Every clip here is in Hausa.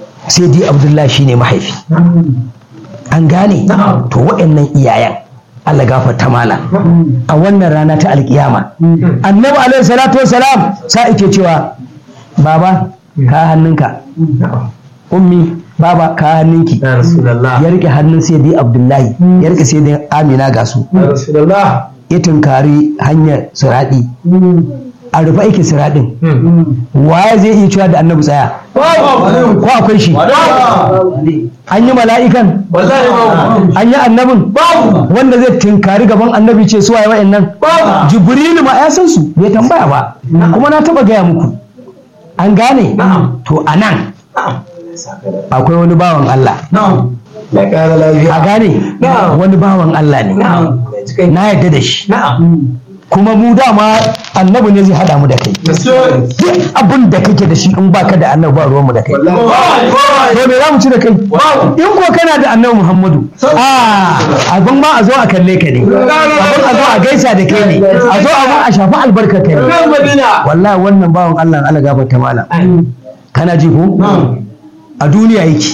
sai dai abdullahi shine mahaifi an gane to waɗannan iyayen Allah gafarta mala a wannan rana ta alkiyama annabi alaihi salatu wasalam sa ike cewa baba ka hannunka ummi baba ka hannunki ya rasulullah ya rike hannun sai dai abdullahi ya rike sai dai amina ga su ya rasulullah ya tunkari hanyar siraɗi a rufe aikin siraɗin waye zai iya cewa da annabi tsaya ko akwai shi an yi mala'ikan wallahi babu an yi annabin wanda zai tunkari gaban annabi ce suwaye wa'annan jibrilu ma ya san su bai tambaya ba kuma na taba gaya muku an gane to a nan akwai wani bawan Allah ya kara a lafiya gane wani bawan Allah ne na yadda da shi kuma mu dama annabi ne zai haɗa mu da kai duk abin da kake da shi in baka da annabi ba ruwanmu da kai to me za mu ci da kai in ko kana da annabi muhammadu a abin ma a zo a kalle ka ne abin a zo a gaisa da kai ne a zo abin a shafi albarka kai ne wallahi wannan bawan allah Allah gafarta malam kana ji ko a duniya yake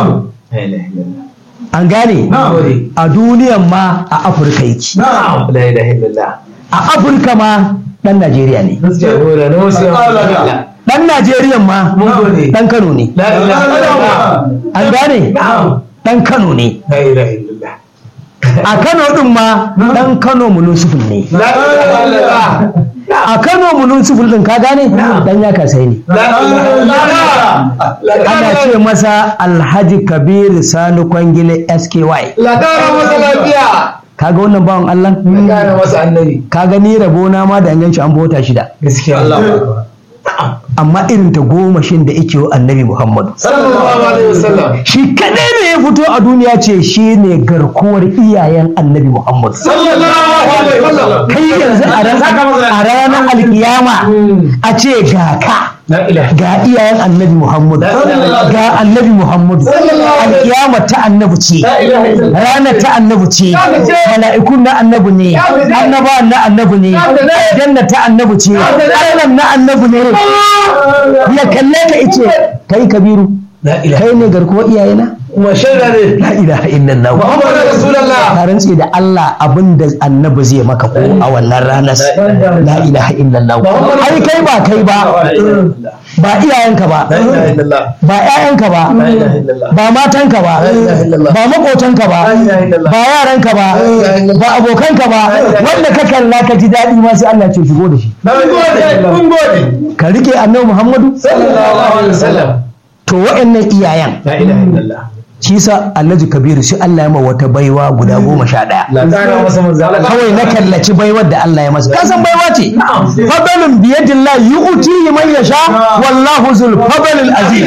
an gane a duniyan ma a afirka yake la ilaha illallah a afirka ma dan najeriya ne jagora na wasu yawan dan najeriya ma mun gode dan kano ne la ilaha illallah an gane dan kano ne la ilaha illallah a kano din ma dan kano mulusufin ne la ilaha illallah a kano mulusufin din ka gane dan ya kasai ne la ilaha illallah ana ce masa alhaji kabir sani kwangile sky la kara masa lafiya kaga wannan bawan allah la kara masa annabi kaga ni rabona ma da ganci an bota shida gaskiya Allah amma irin ta goma shin da ike wa annabi muhammadu sallallahu alaihi wasallam shi kadai ne ya fito a duniya ce shi ne garkuwar iyayen annabi muhammadu sallallahu alaihi wasallam kai yanzu a ran- a ranar alkiyama a ce ga ka la ilaha ga iyayen annabi muhammadu ga annabi muhammadu alkiyama ta annabi ce ranar ta annabi ce mala'ikun na annabi ne annabawan na annabi ne aljanna ta annabi ce allah na annabi ne ya kalle ka ice kai kabiru la ilaha kai ne garkuwar iyayena kuma shaida ne la ilaha illallah muhammadu rasulullah ka rantse da Allah abin da annabi zai maka ko a wannan ranar la ilaha illallah ai kai ba kai ba ba iyayenka ba la ilaha illallah ba ƴaƴanka ba la ilaha illallah ba matanka ba ilaha illallah. ba makotanka ba la ilaha illallah ba yaranka ba ilaha illallah. ba abokanka ba wanda ka kalla ka ji daɗi ma sai Allah ce shigo da shi mun gode mun gode ka rike annabi Muhammadu sallallahu alaihi wasallam to wa'annan iyayen la ilaha illallah shi sa Alhaji Kabiru sai Allah ya ma wata baiwa guda goma sha ɗaya la kara masa manzo Allah kawai na kallaci baiwar da Allah ya masa ka san baiwa ce fadalun biyadillah yu'tihi man yasha wallahu zul fadlil azim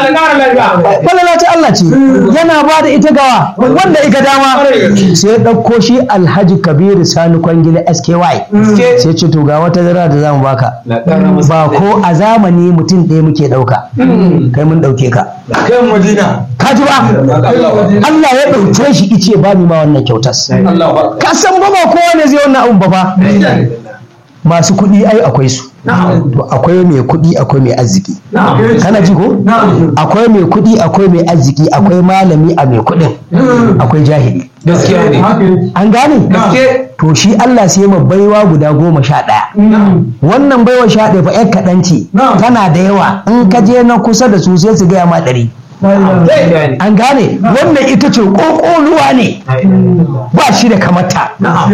falala ta Allah ce yana ba da ita gawa wanda ika dama sai ya ɗauko shi Alhaji Kabiru Sani Kwangila SKY sai ce to ga wata zara da zamu baka la kara masa ba ko a zamani mutum ɗaya muke ɗauka kai mun ɗauke ka kan madina ka ji ba Allah ya ɗauke shi ice ba ni ma wannan kyautas Allah ka san ba ba kowa ne zai wannan abun ba fa masu kuɗi ai akwai su to akwai mai kuɗi akwai mai arziki kana ji ko akwai mai kuɗi akwai mai arziki akwai malami a mai kuɗin akwai jahili gaskiya ne an gane to shi Allah sai ma baiwa guda goma sha ɗaya wannan baiwa sha ɗaya fa ƴar kaɗan ce tana da yawa in ka je na kusa da su sai su gaya ma ɗari an gane wannan ita ce ƙoƙoluwa ne ba shi da kamata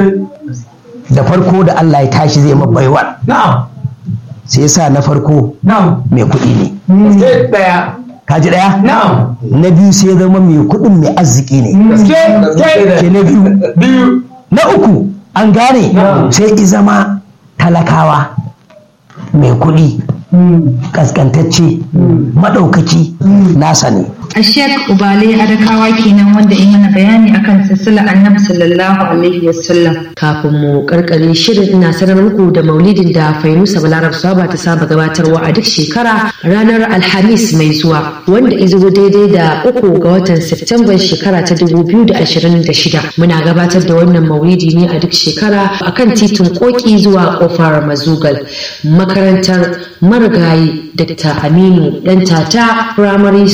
da farko da Allah ya tashi zai ma baiwar sai ya sa na farko mai kuɗi ne daya ka ji ɗaya na biyu sai ya zama mai kuɗin mai arziki ne ke na biyu na uku an gane sai i zama talakawa mai kuɗi kaskantacce maɗaukaki nasa ne Ashek Ubale Adakawa kenan wanda yi mana bayani akan silsila Annabi sallallahu alaihi wasallam. kafin mu karkare shirin ina sanar muku da maulidin da Fainusa Balarab Saba ta saba gabatarwa a duk shekara ranar Alhamis mai zuwa wanda izo daidai da uku ga watan Septemban shekara ta 2026 muna gabatar da wannan maulidi ne a duk shekara akan titin koki zuwa kofar Mazugal makarantar marigayi Dr. Aminu dan tata Primary